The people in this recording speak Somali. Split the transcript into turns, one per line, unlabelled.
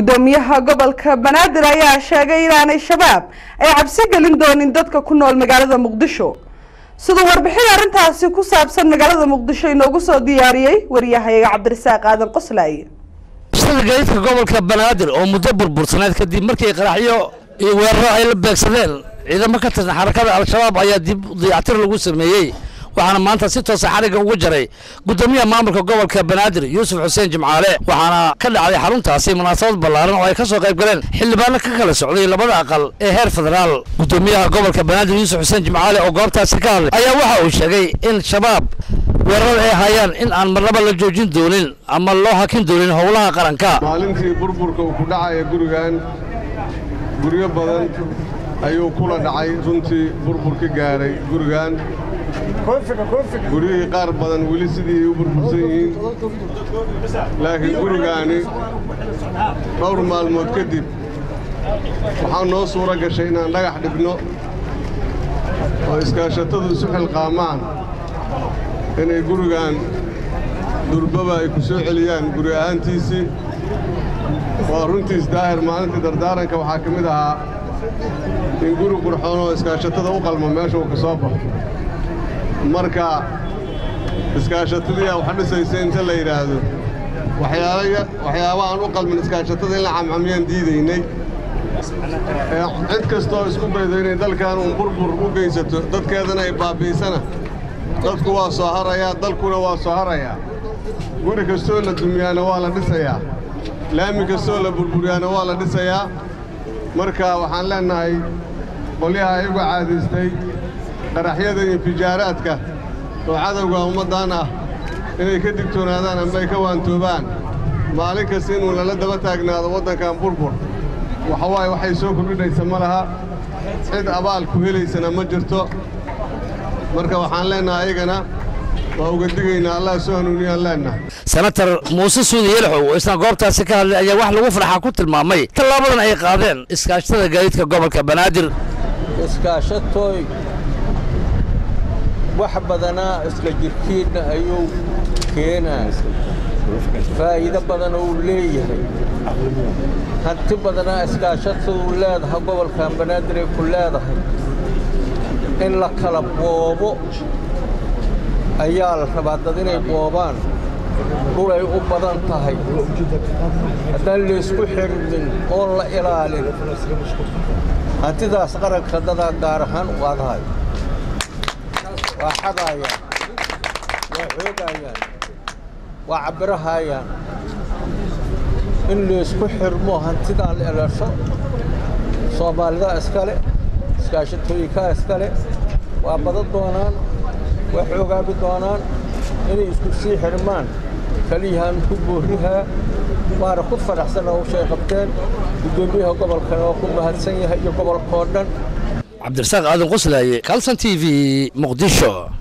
gudoomiyaha gobolka banaadir ayaa sheegay inaanay shabaab ay cabsi gelin doonin dadka ku nool magaalada muqdisho siduu warbixin arrintaasi ku saabsan magaalada muqdisho inoogu soo diyaariyey wariyahayaga cabdirasaaq aadan qoslaaye
shada gaadiidka gobolka banaadir oo muddo burbursaneed kadib markii qaraxyo iyo weeraro ay la beegsadeen ciidamo ka tirsan xarakada al-shabaab ayaa dib dayactir lagu sameeyey waxaana maanta si toosa xarigga ugu jaray gudoomiyaha maamulka gobolka banaadir yuusuf xuseen jimcaale waxaana ka dhacday xaruntaasi munaasabad ballaaran oo ay ka soo qayb galeen xildhibaano ka kala socday labada aqal ee heer federaal gudoomiyaha gobolka banaadir yuusuf xuseen jimcaale oo goobtaasi ka hadlay ayaa waxa uu sheegay in shabaab weerarada ay hayaan in aan marnaba la joojin doonin ama loo hakin doonin howlaha qaranka
maalintii burburka uu ku dhacaya gurigan guryo badan ayuu kula dhacay runtii burbur ka gaaray gurigan guryihii qaar badan weli sidii u burbursan yihiin laakiin gurigaani dhowr maalmood kadib waxaa noo suuro gashay inaan dhagax dhigno oo iskaashatadu isu xilqaamaan inay gurigan durbaba ay ku soo celiyaan guri ahaantiisii waa runtiis daahir maalintii dardaaranka waxaa ka mid ahaa in guri qurxoon oo iskaashatada u qalmo meesha uu ka soo baxo marka iskaashatadiiaa wax dhisaysa inta la yidhaahdo waxyaaba aan u qalmin iskaashatada in la camcamiyaan diidaynay cid kastoo isku daydo inay dalkan uun burbur u geysato dadkeedana ay baabbi'isana dadku waa soo harayaa dalkuna waa soo harayaa guri kastoo la dumiyaana waa la dhisayaa laami kastoo la burburiyaana waa la dhisayaa marka waxaan leennahay qolyaha iyagu caadaystay qaraxyada iyo fijaaraadka oo cadowga ummaddan ah inay ka digtoonaadaan amba ay ka waantoobaan maalin kasta inuu lala daba taagnaado waddankan burbur waxawaaye waxay soo kordhinaysa ma laha cid abaal ku helaysana ma jirto marka waxaan leennahay ayagana waa uga digaynaa allah soo hanuuniyaan leennahay
senatar muuse suudi yelxow oo isna goobtaasi ka hadlay ayaa wax lagu farxaa ku tilmaamay tallaabadan ay qaadeen iskaashatada gaadiidka gobolka banaadir
iskaashatooy wax badanaa isla jirkiinna ayuu keenaa faa'iido badan uu leeyahay hanti badanaa iskaashataduu leedahay gobolkan banaadir ay ku leedahay in la kala boobo ayaa la rabaa dad inay boobaan dhulay u badan tahay haddaan laysku xirmin oon la ilaalin hantidaas qaranka dadaa gaar ahaan u adahay waa xadaayaan waa xoogayaan waa cabbirahayaan in laysku xirmo hantidaa la elasho soomaalidaa iskale iskaashatooyinkaa iskale waa badan doonaan waa xoogaabi doonaan inay isku sii xirmaan keliyahaan ku boorrihaa waana ku faraxsan hawshay qabteen guddoomiyaha gobolkana waa ku mahadsan yahay iyo gobolkoo dhan
cabdirasaaq aadan qoslaaye kalson t v muqdisho